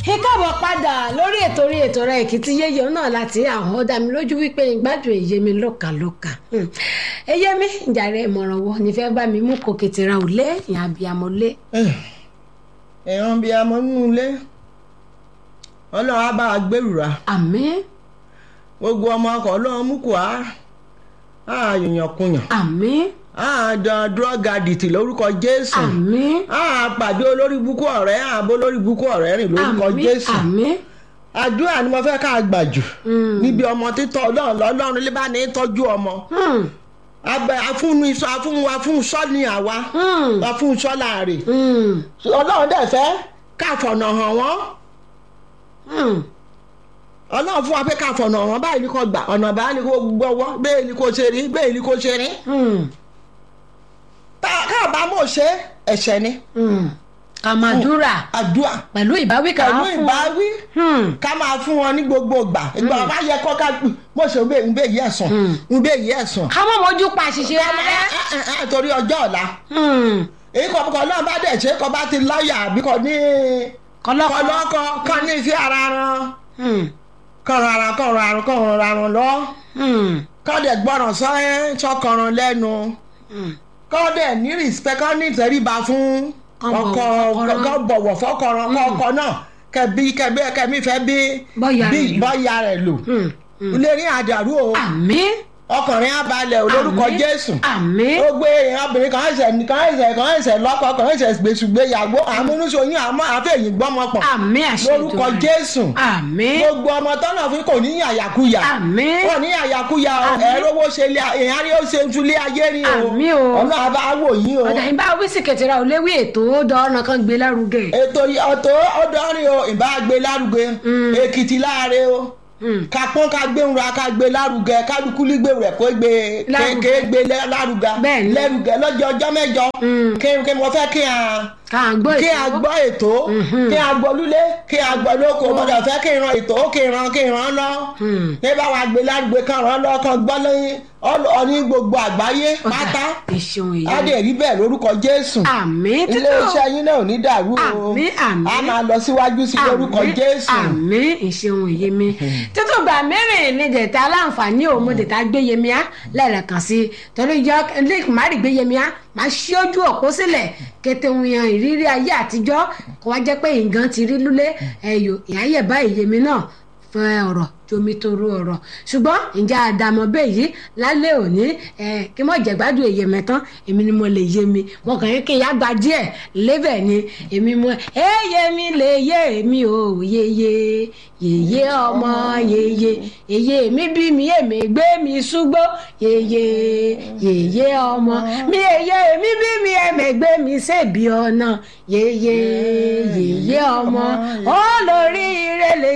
ẹ káàbọ̀ padà lórí ètò orí ètò rẹ̀ èkìtì yéye náà láti àwọn ọ̀dà mi lójú wípé ìgbádùn èyí mi lọ́kàlọ́kà ẹyẹ mi ìjàre ìmọ̀ràn wo ni fẹ́ bá mi mú kò kìtìrà ò lé ìyá abiyamọ lé. ẹ̀ràn bíi amọ̀ nínú ilé ọlọ́run á bá wa gbèrúra àmín gbogbo ọmọ ọkọ̀ ọlọ́run mú kó a á yòyàn kùyàn àmín á dán drug addict lórúkọ jésù àmín á pàdé olórí búkú ọ̀rẹ́ àbó olórí búkú ọ̀rẹ́ rìn lórúkọ àmín jésù àmín àdúrà ni mo fẹ́ ká gbà jù Mm. níbi ọmọ títọ́ ọlọ́run lọ́lọ́run lè bá ní tọ́jú ọmọ Hmm, abẹ afúnni sọ afún afúnṣọ ni àwa hmm, afúnṣọ láàrin hmm, ọlọ́run dẹ̀ fẹ́ káfọ̀nà hàn wọ́n hmm. ọlọ́run fún wa pé káfọ̀nà hàn báyìí ni kò gbà ọ̀nà báyìí ni kò gbọ́wọ́ bẹ́ẹ̀ ni kò ṣe rí bẹ́ẹ̀ ni kò ṣe rí Hmm, káàbá mọ̀ ṣe ẹ̀ṣẹ̀ ni hmm. kàmàdúrà àdúrà pẹ̀lú ìbáwí kan pẹ̀lú fún ìbáwí Hmm, ká máa fún wọn ní gbogbo ìgbà ìgbà wọn bá yẹ kọ́ ká mọ̀ ṣe ń bẹ́ẹ̀ yí ẹ̀sùn Mm. ń bẹ́ẹ̀ yí ẹ̀sùn ká mọ̀ mójú pa àṣìṣe rárá. torí ọjọ́ ọ̀la Hmm, èyí kọ̀ kọ̀ náà bá dẹ̀ ṣe kọ́ bá ti láyà àbí kọ́ ní kọlọ́kọ́. kọ́lọ́kọ́ kọ́ ní ìfẹ́ ara ran Hmm, kọ́ran ara kọ́ran ara kọ́ran ara lọ hmm, kọ́ dẹ̀ gbọ́ràn sọ́yẹ́ sọ́kọ̀ràn lẹ́nu hmm. kọ́ dẹ̀ ní respect kọ́ ní ìtẹríba fún Kọ́ ọkọ bọ̀wọ̀ fọ́kọrọ. kọ́ bọ̀wọ̀ fọ́kọ̀ràn kọ́ ọkọ náà kẹbi kẹbi kẹmi fẹ́ bí Bọ́yà bí rẹ̀ lò. bọ́yà rẹ̀ lò Hmm, hmm. ilé ní àdàrú o àmín ọkùnrin abalẹ̀ olórúkọ àmín, jésù àmín ó gbé èèyàn obìnrin kan ẹsẹ̀ kan ẹsẹ̀ kan ẹsẹ̀ lọ́kọ kan ẹsẹ̀ gbèsùgbéyàwó àmúnúṣoyún àmọ́ àfẹ̀yìn gbọ́mọpọ̀ àmín àṣẹ lórúkọ Èdùmàrè. jésù àmín gbogbo ọmọ tọ́nà fún kò ní yàyàkuyà àmín wọn ní yàyàkuyà o Àmín. ẹ̀rọ owó ṣe lé èèyàn rí ó ṣe ń tulé ayé rí o Àmín o. ọ̀nà àbá wò yín o ọ̀dà ìbá wíṣì kẹtìrà ò léwé ètò ó dọ́ọ̀nà kan gbé lárugẹ. ètò ọ̀tọ̀ ọ̀dọ́rin o ìbá gbé lárugẹ Mm. èkìtì láàrin o Hmm, kápọ́n ká gbéhùn ra ká gbé lárugẹ kálukú lígbé rẹ̀ kó gbé Lárugẹ. kéèké gbé lẹ́- lárugẹ Bẹ́ẹ̀ni. lẹ́rugẹ lọ́jọ́ ọjọ́ mẹ́jọ hmm. kí kí mo fẹ́ kí a ká à ń gbọ́ kí a ètò. gbọ́ ètò Mhm. kí a gbọ́ lúlé kí a gbọ́ lóko gbọ́dọ̀ fẹ́ kí n ran ètò kí n ran kí n ran lọ Hmm. ní bá wa gbé lárugẹ kan ran lọ kan gbọ́ lẹ́yìn ọ̀ní gbogbo àgbáyé Ọ̀dà, pátá ìṣeun á èyí. dẹ̀ rí bẹ́ẹ̀ lórúkọ Jésù àmín títí ilé iṣẹ́ yín náà ò ní dàrú o Àmín, àmín. a máa lọ síwájú sí lórúkọ Àmín, Jésù àmín ìṣeun ìyẹmí títún gbà mẹ́rin ní dẹ̀ta aláǹfààní òun mo dẹ̀ta gbé yẹmí á lẹ́ẹ̀kan sí i torí ìjọ lẹ́ẹ̀kì má rí gbé yẹmí á máa ṣí ojú òpó sílẹ̀ kété ń yan ìrírí ayé àtijọ́ kó wá jẹ́ pé nǹkan ti rí lúlé ẹ̀yọ ìyáyẹ̀ bá ìyẹmí náà fẹ́ ọ̀rọ̀ jomi toro ọ̀rọ̀ ṣùgbọ́n ǹjẹ́ àdàmọ̀ bẹ́ẹ̀ yìí lálẹ́ òní ẹ̀ kí mọ̀ jẹ̀gbádùn èyẹ mẹ́tán èmi ni mo lè yé mi mo kàn yín kí ìyá gba díẹ̀ lébẹ̀ ni èmi mo èyẹ mi lè yé mi ò yeye yeye ọmọ yeye yeye mi bí mi èmi gbé mi ṣúgbó yeye yeye ọmọ mi yeye mi bí mi èmi gbé mi ṣèbí ọ̀nà yeye yeye ọmọ ó lórí ire lè